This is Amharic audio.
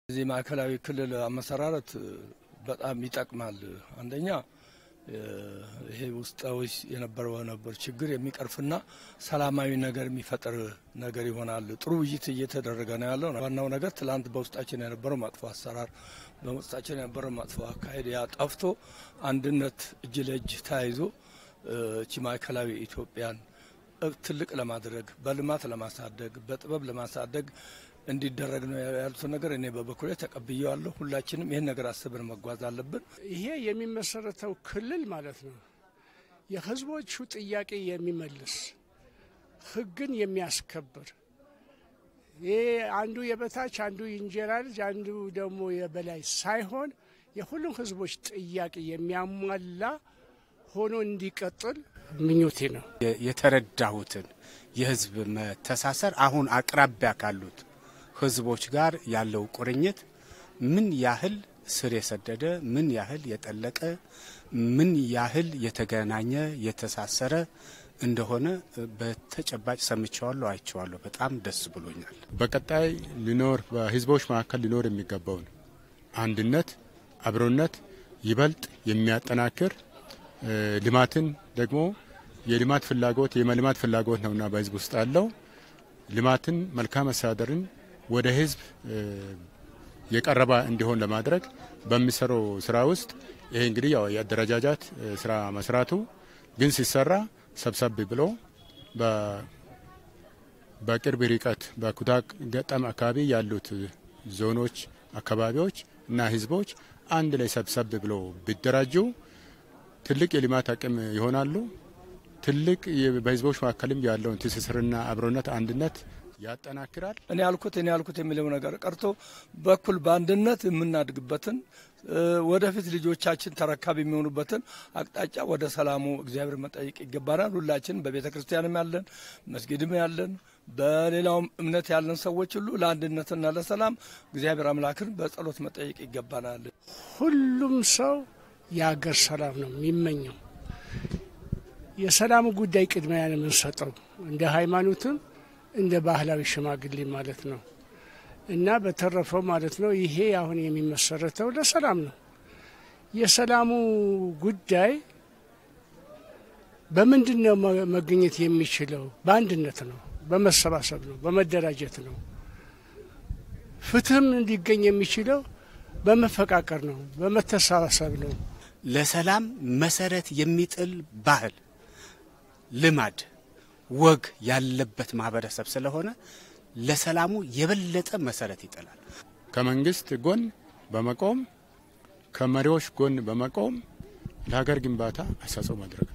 እዚህ ማዕከላዊ ክልል አመሰራረት በጣም ይጠቅማል። አንደኛ ይሄ ውስጣዊ የነበረው ነበር ችግር የሚቀርፍና ሰላማዊ ነገር የሚፈጥር ነገር ይሆናል። ጥሩ ውይይት እየተደረገ ነው ያለው። ዋናው ነገር ትላንት በውስጣችን የነበረው መጥፎ አሰራር፣ በውስጣችን የነበረው መጥፎ አካሄድ ያ ጠፍቶ አንድነት እጅ ለእጅ ተያይዞ እቺ ማዕከላዊ ኢትዮጵያን ትልቅ ለማድረግ በልማት ለማሳደግ በጥበብ ለማሳደግ እንዲደረግ ነው ያሉትን ነገር እኔ በበኩሌ ተቀብዬዋለሁ። ሁላችንም ይህን ነገር አስበን መጓዝ አለብን። ይሄ የሚመሰረተው ክልል ማለት ነው የሕዝቦቹ ጥያቄ የሚመልስ ሕግን የሚያስከብር ይሄ አንዱ የበታች አንዱ የእንጀራ ልጅ አንዱ ደግሞ የበላይ ሳይሆን የሁሉም ሕዝቦች ጥያቄ የሚያሟላ ሆኖ እንዲቀጥል ምኞቴ ነው። የተረዳሁትን የህዝብ መተሳሰር አሁን አቅራቢያ ካሉት ህዝቦች ጋር ያለው ቁርኝት ምን ያህል ስር የሰደደ ምን ያህል የጠለቀ ምን ያህል የተገናኘ የተሳሰረ እንደሆነ በተጨባጭ ሰምቼዋለሁ፣ አይቼዋለሁ። በጣም ደስ ብሎኛል። በቀጣይ ሊኖር በህዝቦች መካከል ሊኖር የሚገባውን አንድነት፣ አብሮነት ይበልጥ የሚያጠናክር ልማትን ደግሞ የልማት ፍላጎት የመልማት ፍላጎት ነውና በህዝብ ውስጥ ያለው ልማትን መልካም አስተዳደርን ወደ ህዝብ የቀረበ እንዲሆን ለማድረግ በሚሰራው ስራ ውስጥ ይሄ እንግዲህ ያው የአደረጃጃት ስራ መስራቱ ግን ሲሰራ ሰብሰብ ብሎ በቅርብ ርቀት በኩታ ገጠም አካባቢ ያሉት ዞኖች፣ አካባቢዎች እና ህዝቦች አንድ ላይ ሰብሰብ ብሎ ቢደራጁ ትልቅ የልማት አቅም ይሆናሉ። ትልቅ በህዝቦች መካከልም ያለውን ትስስርና አብሮነት አንድነት ያጠናክራል። እኔ ያልኩት እኔ ያልኩት የሚለው ነገር ቀርቶ በኩል በአንድነት የምናድግበትን ወደፊት ልጆቻችን ተረካቢ የሚሆኑበትን አቅጣጫ ወደ ሰላሙ እግዚአብሔር መጠየቅ ይገባናል። ሁላችን በቤተ ክርስቲያንም ያለን መስጊድም ያለን በሌላውም እምነት ያለን ሰዎች ሁሉ ለአንድነትና ለሰላም እግዚአብሔር አምላክን በጸሎት መጠየቅ ይገባናል። ሁሉም ሰው የሀገር ሰላም ነው የሚመኘው። የሰላሙ ጉዳይ ቅድሚያ ነው የምንሰጠው እንደ ሃይማኖትም እንደ ባህላዊ ሽማግሌ ማለት ነው። እና በተረፈው ማለት ነው ይሄ አሁን የሚመሰረተው ለሰላም ነው። የሰላሙ ጉዳይ በምንድን ነው መገኘት የሚችለው? በአንድነት ነው፣ በመሰባሰብ ነው፣ በመደራጀት ነው። ፍትህም እንዲገኝ የሚችለው በመፈቃቀር ነው፣ በመተሳሰብ ነው። ለሰላም መሰረት የሚጥል ባህል፣ ልማድ፣ ወግ ያለበት ማህበረሰብ ስለሆነ ለሰላሙ የበለጠ መሰረት ይጥላል። ከመንግስት ጎን በመቆም ከመሪዎች ጎን በመቆም ለሀገር ግንባታ አስተዋጽኦ ማድረግ